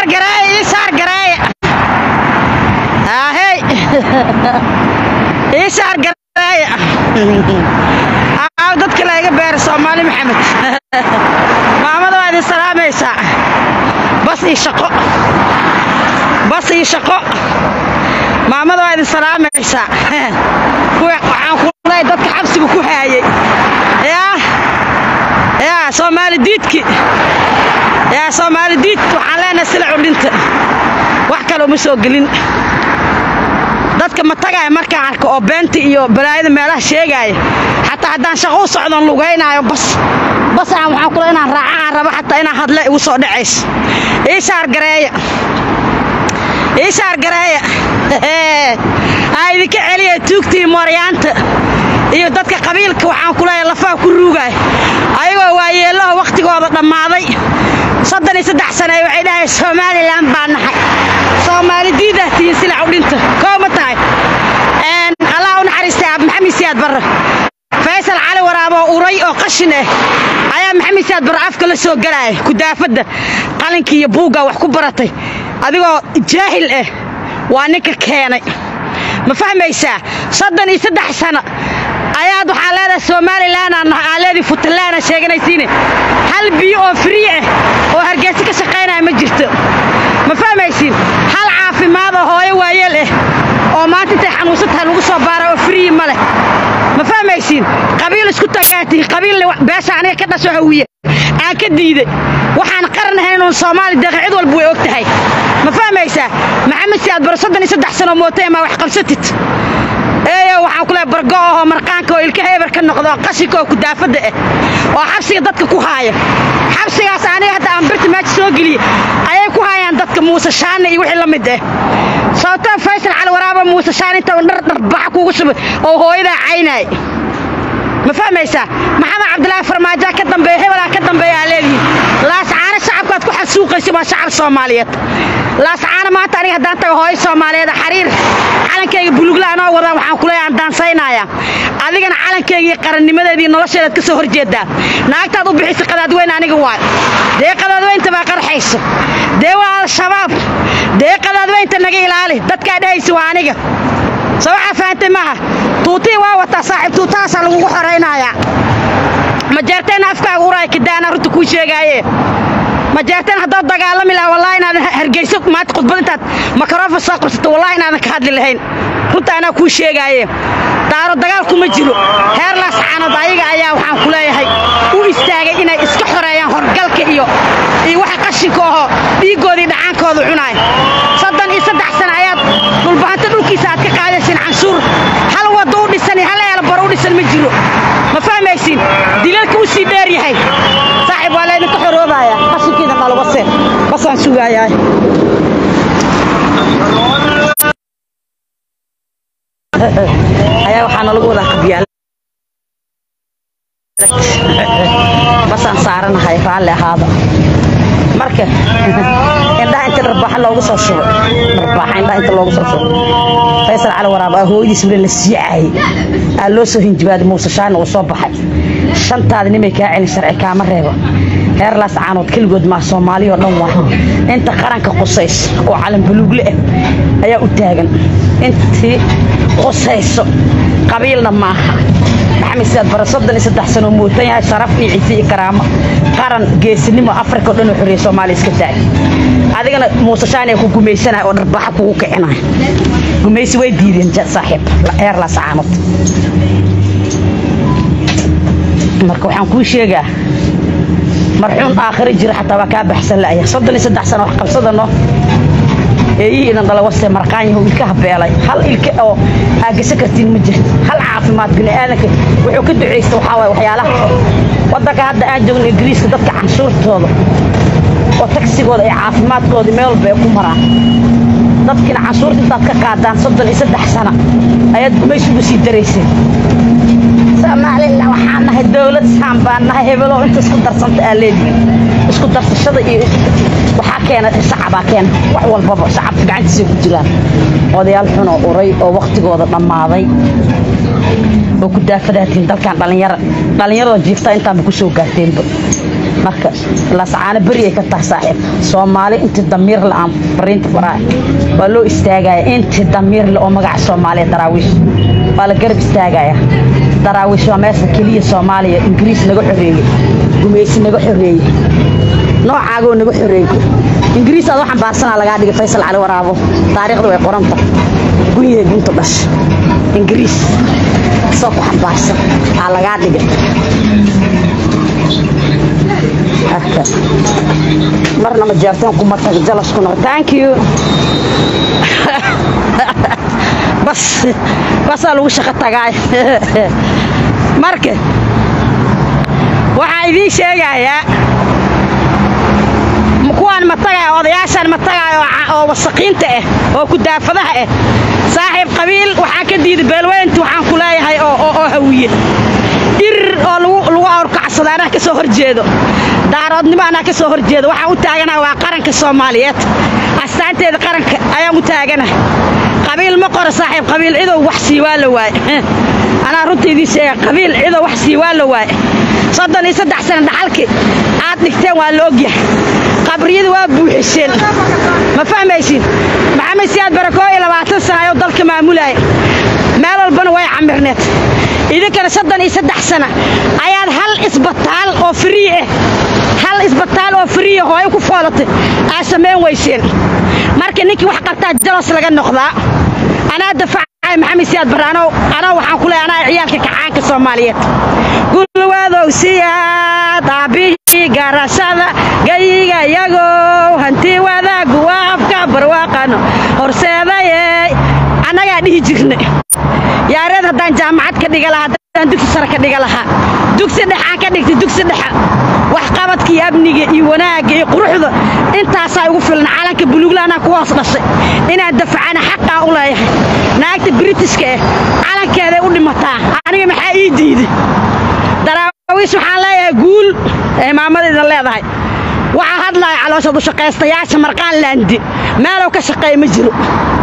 saar gareeya ii saar gareeya ahey ii saar gareeya aaw dadka layga beera soomaali maxamed maamada waa idin salaamaysaa bas ii shaqo bas ii shaqo maamada waa idin salaamaysaa kuwa waxaan ku leeyahay dadka xabsiga ku haayay yaa yaa soomaali diidki yaa soomaali diid waxaan leenahay sila cudhinta wax kale uma soo gelin dadka ma tagaaya markaan arko oo beenta iyo balaayada meelaha sheegaaya xataa haddaan shaqo u socdon lugaynaayo bas bas aan waxaan kule inaan raaca aan rabo xataa inaan hadle igu soo dhacayso ii saar gareeya ii saar gareeya aa idinka celiya tuugtii mooryaanta iyo dadka qabiilka waxaan ku leeyahay lafaha ku ruugaay ayagoo waayeellaho wakhtigooda dhammaaday soddon iyo saddex sane waxay dhahay somalilan baa nahay soomaali diidah tihiin sila cudhinta koo ma tahay allah u naxariistay aab maxamed siyaad barre faysal cali waraaboo uray oo qashin ah ayaa maxamed siyaad barre afka la soo galaaya kudaafadda qalinkii iyo buuggaa wax ku baratay adigoo jaahil ah waa ninka keenay ma fahmaysaa soddon iyo saddex sano ayaad waxaa leedahay somalilan aa leedii puntland sheeganaysiine hal biyo oo free ah oo hargeysa ka shaqaynaya ma jirto ma fahmaysiin hal caafimaad oo hooyo waayeel ah oo maanta intay xanuunsan tahay lagu soo baara oo free ma leh ma fahmaysiin qabiil isku tagaatihi qabiil beesha aniga ka dhasho hawiye aan ka diiday waxaan qaran ahayn inuun soomaali deeqa cid walba way og tahay ma fahmaysaa maxamed siyaad baro soddon iyo saddex sano mootay maa wax qabsatid eeyo waxaan ku leehay bargo ahoo marqaanka oo ilka heebar ka noqdo oo qashinka oo kudaafadda ah oo xabsiga dadka ku haaya xabsigaas aniga hadda aan birta meesha soo geliye ayay ku haayaan dadka muuse shaane iyo wixii la mid ah sababtoo faysal cali waraaba muuse shaane inta dhar dharbaxa kuugu shubay oo hooyadaa caynaay ma fahmaysaa maxamed cabdilaahi farmaajoa ka dambeeya hebelaa ka dambeeya aa leedihiin laascaano shacabkaad ku xasuuqaysa waa shacab soomaaliyeed laascaano maanta aniga haddaan tago hooyo soomaaliyeed xariir calankayga bulugla anoo wadaan waxaan ku leeyahay aan daansaynaya adigana calankayga iyo qarannimadeedii nolosheedaad ka soo horjeedaa naagtaad u bixisa qadaadweyn aniga waay dee qadaadweynta baa qarxayso dee waa al-shabaab dee qadaadweynta naga ilaali dadkaa dhehaysa waa aniga soo waxaa fahantay maaha tuutii waa wataa saaxiib tuutahaasaa lagugu xoraynayaa ma jeerteen afkaaga uraay kadaana runta kuu sheegaaye ma jeerteen haddaad dagaalami laha wallahi inaadan hargeyso maanta khudbad intaad makaroofon soo qabsato wallahi inaadan ka hadli lahayn runta anaa kuu sheegaaye daaro dagaal kuma jiro heer laascaanood ayaga ayaa waxaan ku leeyahay u istaagay inay iska xoreeyaan horgalka iyo iyo waxa qashinka ahoo dhiiggoodii dhacaankooda cunaay soddon iyo saddex sano ayaad dhulbahanta dhulkiisa aad ka qaadaysiin canshuur hal waddo u dhisan iyo hal eelbar u dhisan ma jiro ma fahmaysiin dilalka u sii dheer yahay saaxiib waa laydinka xoroobaya qashinkiina dhalo base basaan sugayaa ayaa waxaana lagu wadaa qabyaal basaan saaranahay raalli ahaada marka indhaha inta dharbaaxa loogu soo shubay dharbaaxa indhaha inta loogu soo shubay faysal cali waraab aa hooyadiis weli la sii caayay aa loo soo hinjibaaday muuse shaana uu soo baxay shantaada nimay kaa celin sharci kaama reebo heer laas caanood keligood maa soomaali oo dhan waa inta qaranka qusays oo calan buluugle ah ayaa u taagan intii qusayso qabiilna maaha maxamed siyaad bare soddon iyo saddex sano muutan yahay sharaf iyo ciise iyo karaamo qaran geesinimo afrika oo dhan oo xorriya soomaaliya iska daay adigana muuse shaani ku gumaysanaya oo dharbaxa kugu kicinaya gumaysi way diideen saaxiib heer laas caanood marka waxaan kuu sheegaa marxuun aakhiro jira xataa waa kaa baxsan la'ya soddon iyo saddex sano wax qabsadano eeyihii idan dhala wase marqaanyahu ilka habeelay hal ilka oo aagasa kartiin ma jirto hal caafimaad bini'aadanka wuxuu ka ducaysta waxaa waay waxyaalaha waddanka hadda aan joogno ingiriiska dadka canshuurtooda oo tagsigooda iyo caafimaadkooda meel walba ay ku maraan dadkiina canshuurta intaad ka qaadaan soddon iyo saddex sano ayaad gumaysugu sii darayseen soomaalila waxaan nahay dowlad saan baan nahay hebelow inta isku darsanta aa leedihin isku darsashada iyo waxaa keena shacabaa keena wax walbaba shacabka gacantiisay ku jiraan odayaal xunoo uray oo wakhtigooda dhammaaday oo ku daafadaatiin dalkan dhallinyara dhallinyarada jiiftaa intaanba ku soo gaarteenba marka lascaano beri ay ka tahay saaxiib soomaali intii damiir le aan fariinta faraay waa loo istaagaya intii damiir le oo magaca soomaaliya daraawiish waa la garab istaagaya daraawiish waa meesha keliya soomaaliya ingiriis naga xoreeyey gumeysi naga xoreeyey noocaagoo naga xoreeyey ingiriis aad waxaan baarsanaa lagaa dhigay faysal cali waraabo taariikhda way qoranta guryahay gunta dhash ingiriis soo ku xambaarsan aa lagaa dhigay marka marna ma jeerteen kuma tag jalaskuna thank you bas basaa lagu shaqo tagaay marka waxaa idiin sheegayaa kuwaan ma tagayo odayaashaan ma tagayo oo wasaqiinta ah oo kudaafadaha ah saaxiib qabiil waxaan ka diiday beelweynti waxaan ku leeyahay oo hawiye dhir oo lagu awrkacsado anaa ka soo horjeedo daaroodnimo anaa ka soo horjeedo waxaan u taaganaha waa qaranka soomaaliyeed astaanteeda qaranka ayaan u taaganaha qabiil ma qoro saaxiib qabiil cidow wax sii waa la waaye anaa runta idiin sheega qabiil cidow wax sii waa la waaye soddon iyo saddex sana dhaxalkii aad dhigteen waa la ogyahay qabriyada waa buuxiseen ma fahmaysin maxamed siyaad barakoo iyo labaatan sana ayuu dalka maamulaya meel walbana way camirneed idinkana soddon iyo saddex sana ayaad hal isbitaal oo frii ah hal isbitaal oo frii ah hooyo ku foolatay aad samayn weyseen marka ninkii wax qabtaa jalos laga noqdaa anaa dafacay maxamed siyaad barre anoo anoo waxaan ku leeyahay anaa ciyaalka kacaanka soomaaliyeed gulwadow siyaad aabihii garashada gayiga yagow hanti wadaagu waa afka barwaaqano horseedayey annagaa dhihi jirna yaareed haddaan jaamacad ka dhiga lahaa haddaan dugsi sare ka dhiga lahaa dugsi dhexaan ka dhigtay dugsi dhexa waxqabadka iyo amniga iyo wanaagga iyo quruxda intaasaa igu filan calanka buluuglaanaa ku hoos dhashay inaan dafacana xaqaa u leeyahay naagta britishka ah calankeeday u dhimataa aniga maxaa ii diiday daraawiish waxaan leeyahay guul ee maamadiidan leedahay waxaa hadlaya caloosha dushaqaystayaasha marqaan laandi meelow ka shaqeeya ma jiro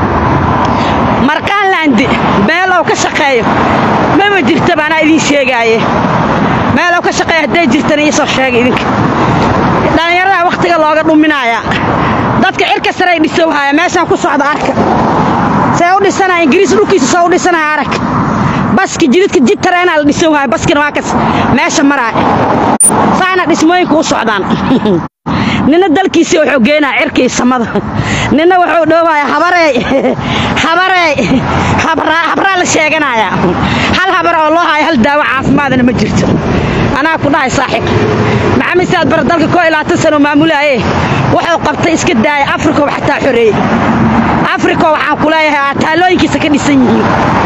marqaan laandi meelow ka shaqeeyo maba jirtaba anaa idiin sheegaaye meelow ka shaqeeya hadday jirtana iisoo sheega idinka dhallinyarada wakhtiga looga dhuminayaa dadka cirka sarey dhisowhaya meeshaan ku socda arka see u dhisanaya ingiriis dhulkiisa soo u dhisanaya arag baski jididka jid tareenaa la dhisowhaya baskina waa kas meesha maraaya saana dhismooyinka u socdaan nina dalkiisii wuxuu geenaya cirka iyo samada nina wuxuu dhoobaya habareey habareey habraa la sheeganayaa hal habar oo loo hayo hal daawo caafimaadana ma jirto anaa ku dhahay saaxiib maxamed saad bare dalka koo iyo labaatan sano maamulaaye wuxuu qabtay iska daaya afrikow xataa xoreeyey afriko waxaan ku leeyahay taalooyinkiisa ka dhisan yihiin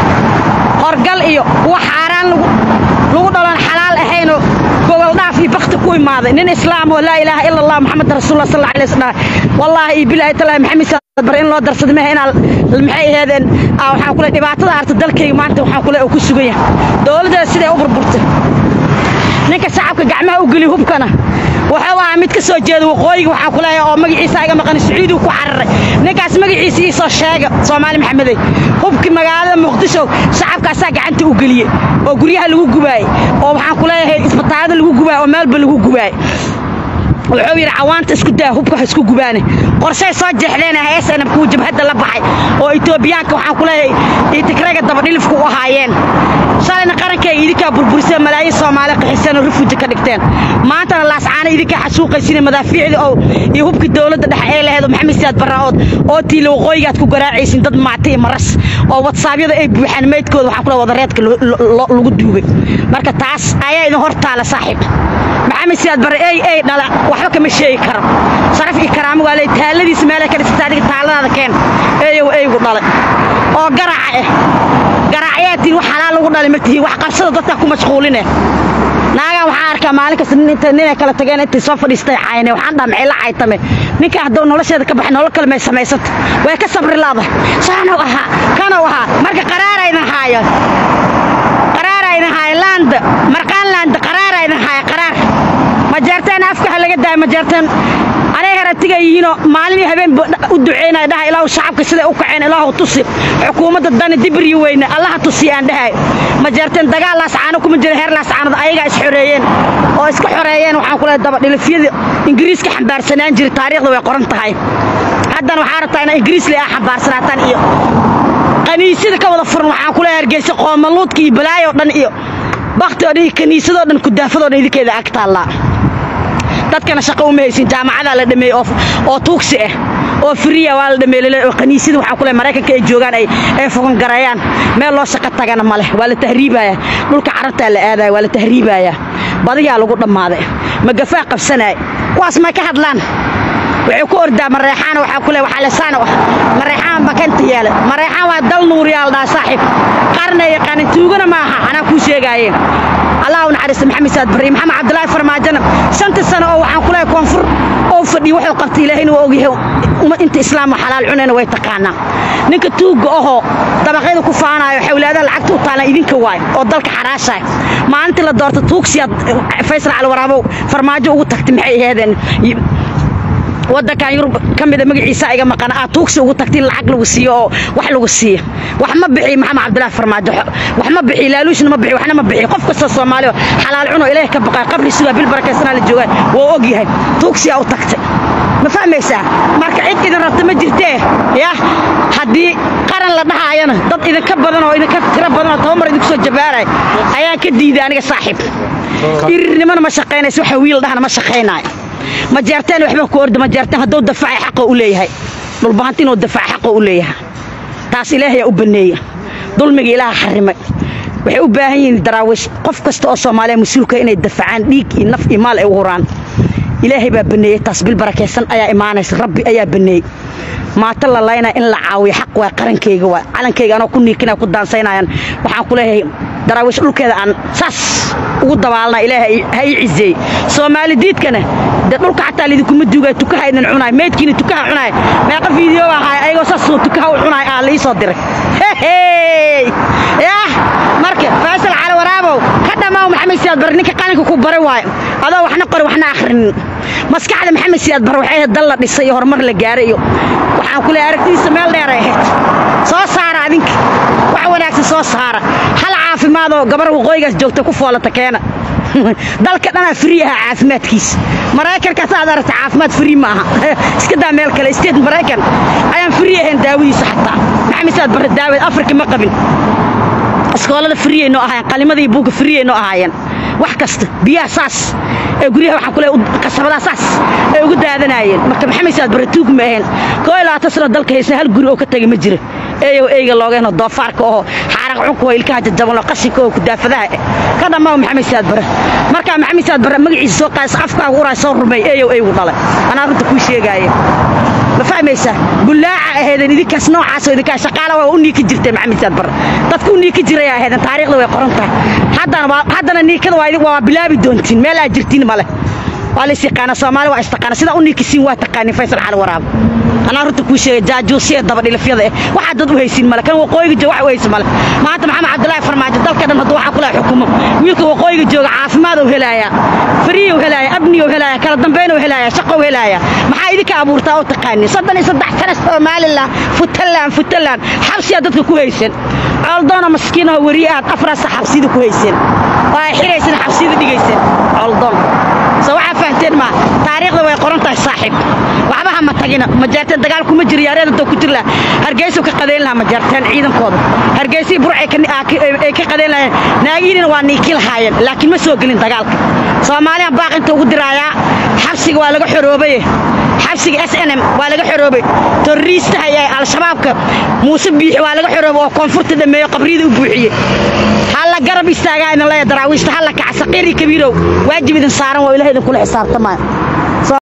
horgal iyo kuwa xaaraan lagu dhalon xalaal ahaynoo gogoldhaaf iyo bakti ku imaaday nin islaam oo laa ilaaha ila allah maxamed rasuulullah sal alay wasallam wallaahi iyo bilaahi talaahi maxamed saad bare in loo darsada mehe inaa maxay aheedeen waxaan ku leeyahay dhibaatada arta dalkayga maanta waxaan ku leeyahay uu ku sugan yahay dowladdeeda siday u burburtay ninka shacabka gacmaha u geliy hubkana wuxuu ahaa mid ka soo jeeda waqooyiga waxaan ku leeyahay oo magaciisa iga maqan sacuudigu ku cararay ninkaas magaciisa ii soo sheega soomaali maxamedey hubkii magaalada muqdisho shacabkaasaa gacanta u geliyey oo guryaha lagu gubaayey oo waxaan ku leeyahay isbitaallada lagu gubaayey oo meelba lagu gubaayey wuxuu yidhi cawaanta isku daa hubka ha isku gubaane qorshay soo jeexdeen heesana kuwa jabhadda la baxay oo etoobiyaanka waxaan ku leeyahay itikraga dabadhilifku u ahaayeen shalayna qarankay idinkaa burburiseen malaayiin soomaali qaxiseen oo rifuji ka dhigteen maantana laascaana idinkaa xasuuqaysin madaafiicdii oo iyo hubkii dowladda dhexe ee laheed oo maxamed siyaad barraood oo tiila waqooyigaad ku garaacaysin dad maata iyo maras oo watsaabyada ay buuxaan meydkooda waxaan ku leeyahay wadareedka lagu duubay marka taas ayaa idin hor taala saaxiib maxamed siyaad barre ey ey dhala waxba kama sheegi karo sharaf iyo karaamo waa leey taaladiisa meelay ka dhisata adiga taaladaada keen eeyow eygu dhalay oo garaaca ah garaacayaa tihin wax xalaal lagu dhalay ma tihin wax qabsada dadkaa ku mashquuline naagaan waxaan arkaa maalin kasta ninay kala tageen intay soo fadhiistay cayne waxaan dhaha maxay la caytame ninka hadduu nolosheeda ka baxay nolol kale may samaysanta way ka sabri laadahay saanow ahaa kanow ahaa marka qaraaraydan haayo qaraaraydan haayo laanda marqaan laanda qaraaraydan haayo qaraar majeerteen afka ha laga daayo majeerteen aniga aragtiga yihiinoo maalin iyo habeen u duceynaya dhaha ilaahu shacabka siday u kaceen ilaahu tusi xukuumadda dani dibiryi weyne allaha tusi aan dhahay ma jeerteen dagaal laascaano kuma jira heer laascaanada ayagaa is xoreeyeen oo iska xoreeyeen waxaan ku leehay dabadhilifyadii ingiriiska xambaarsanaan jira taariikhda way qoran tahay haddana waxaa rabtaa inaa ingiriis le ah xambaarsanaataan iyo kaniisyada ka wada furan waxaan ku leehay hargeysa qoomaluudka iyo balaayo dhan iyo bakti oo dhan iyo kaniisadoo dhan kudaafadoo dhan idinkeeda ag taallaa dadkana shaqo uma haysin jaamacadaa la dhameeyey oo tuugsi ah oo firiya waa la dhameeyey oo kaniisyada waxaan ku leehay maraykanka ay joogaan ay ay fogan gareeyaan meel loo shaqo tagana ma leh waa la tahriibaya dhulka carabtaa la aadaya waa la tahriibaya badiyaa lagu dhammaaday magafaa qabsanaya kuwaas may ka hadlaan wuxuu ku ordaa mareexaana waxaa ku le waxaa lesaana ah mareexaan bakanta yaala mareexaan waa dal nuuriyaal dhaa saaxiib qarna yaqaanin tuugana ma aha anaa kuu sheegaaye allah u naxariista maxamed saad barre maxamed cabdilaahi farmaajana shanta sano oo waxaan ku leehay koonfur oo fadhiyo wuxuu qabtay ilaahayna waa ogyahay inta islaamka xalaal cunayna way taqaanaa ninka tuugga ahoo dabaqyada ku faanaayo xawlaadaha lacagta u taalan idinka waay oo dalka xaraashaay maalintii la doorta tuugsiyaad faysal calwaraabow farmaajo ugu tagtay maxay aheedeen waddankan yurub ka mida magaciisa iga maqan aad tuugsi ugu tagtay lacag lagu siiyo oo wax lagu siiyo wax ma bixi maxamed cabdilaahi farmaajo wax ma bixi laaluushna ma bixi waxna ma bixi qof kasta soomaali oo xalaal cuno ilaahay ka baqay qabri sugaa bil barakaysanaa la joogaa waa og yahay tuugsiyaa u tagtay ma fahmaysaa marka cid idin rabta ma jirtee yah haddii qaran la dhahaayana dad idinka badan oo idinka tiro badan oo toban mar idinku soo jabaaraya ayaan ka diiday aniga saaxiib irirnimona ma shaqaynayso waxa wiil dhahna ma shaqaynaayo ma jeerteen waxba ku orda ma jeerteen hadduu dafacay xaqa u leeyahay dhulbahanti inuu dafaca xaqa u leeyahay taas ilaahayaa u banneeya dulmiga ilaaha xarimay waxay u baahan yihiin daraawiish qof kasta oo soomaaliya mas-uulka inay dafacaan dhiig iyo naf iyo maal ay u huraan ilaahay baa banneeyey taas bil barakaysan ayaa imaanaysa rabbi ayaa banneeyey maata la laynaa in la caawiyo xaq waa qarankayga waa calankayga anoo ku niikinaya ku daansaynayaan waxaan ku leeyahay daraawiish dhulkeeda aan saas ugu dabaalna ilaahay ha ii cizeey soomaali diidkana dee dhulka xataa lidinkuma duugay tukaha idin cunaay meydkiina tukaha cunaay meeqa fiideo ahaay ayagoo saasoo tukaha u cunaay aa liisoo diray yah marka faysal cali waraabow ka dhammaaw maxamed siyaad bare ninka qalinka ku baray waayo adoo waxna qori waxna akhrinin maskaxda maxamed siyaad bare waxay ahayd dal la dhisay iyo horumar la gaaray iyo waxaan ku leeyahay aragtidiisa meel dheeray ahayd soo saara adinka wax wanaagsan soo saara hal caafimaadoo gabar waqooyigaas joogta ku foolata keena dalka dhanaa frii aha caafimaadkiisa maraykankaas aad aragta caafimaad frii ma aha iska daa meel kale state maraykan ayaan frii ahayn daawadiisa xataa maxamed saad bare daawad afrika ma qabin iskoolada friyay noo ahaayeen qalimada iyo buugga friyay noo ahaayeen wax kasta biyaha saas ee guryaha waxaan kule kasabadaha saas ay ugu daadanaayeen marka maxamed saad bare tuug ma ahayn koo iyo labaatan sano dalka haysan hal guri oo ka tegay ma jira eeyow eyga loogeenoo doofaarka oo xaaraq cunka oo ilkaha jajaban oo qashinka oo kudaafadaha eh ka dhammaaw maxamed saad bare markaa maxamed saad bare magaciisa soo qaadis afkaaga uraay soo rumay eeyow eygu dhalay anaa runta kuu sheegaaya ma fahmaysaa bullaaca ahaydeen idinkaas noocaasoo idinkaa shaqaala waa u niiki jirteen maxamed saad bare dadka u niiki jiray ahaydeen taariikhda way qoran tahay haddana haddana niikada waa waa bilaabi doontiin meel aad jirtiin male waa lays yaqaana soomaali waa istaqaana sidaa u niikisiin waa taqaanin faysal cali waraab anaa runta kuu sheegay jaajuusiya dabadhilifyada eh waxaa dad u haysin male kan waqooyiga jooga wax u haysin male maanta maxamed cabdilaahi farmaajo dalka dhan hadduu waxaa kula xukumo wiilka waqooyiga jooga caafimaad u helaaya fariya u helaaya abniya u helaaya kala dambayn u helaaya shaqo u helaaya maxaa idinka abuurtaa oo taqaanin soddon iyo saddex sana somalilan futland futland xabsiyaa dadka ku haysan cooldoona maskiinaho weriye aad afraasa xabsida ku hayseen oo ay xiraysan xabsida dhigayseen cooldoon soo waxaa fahanteen maa taariikhda way qoran tahay saaxiib waxba ha ma tagina ma jeerteen dagaal kuma jiro yaareed hadoo ku jiri laha hargeysu ka qadayn lahaa ma jeerteen ciidankooda hargeysii burcay ay ka qadayn lahayeen naagiinina waa niiki lahaayeen laakiin ma soo gelin dagaalka soomaaliyan baaqinta ugu diraayaa xabsiga waa laga xoroobaye xabsiga s n m waa laga xoroobay torriistaha ee al-shabaabka muuse biixi waa laga xoroobay oo koonfurta dhameeyo qabriyada u buuxiyey halla garab istaagaa idin leeya daraawiishta halla kaca saqiir iyo kabiirow waajib idin saaran waa ilaah idinkula xisaabtamaayo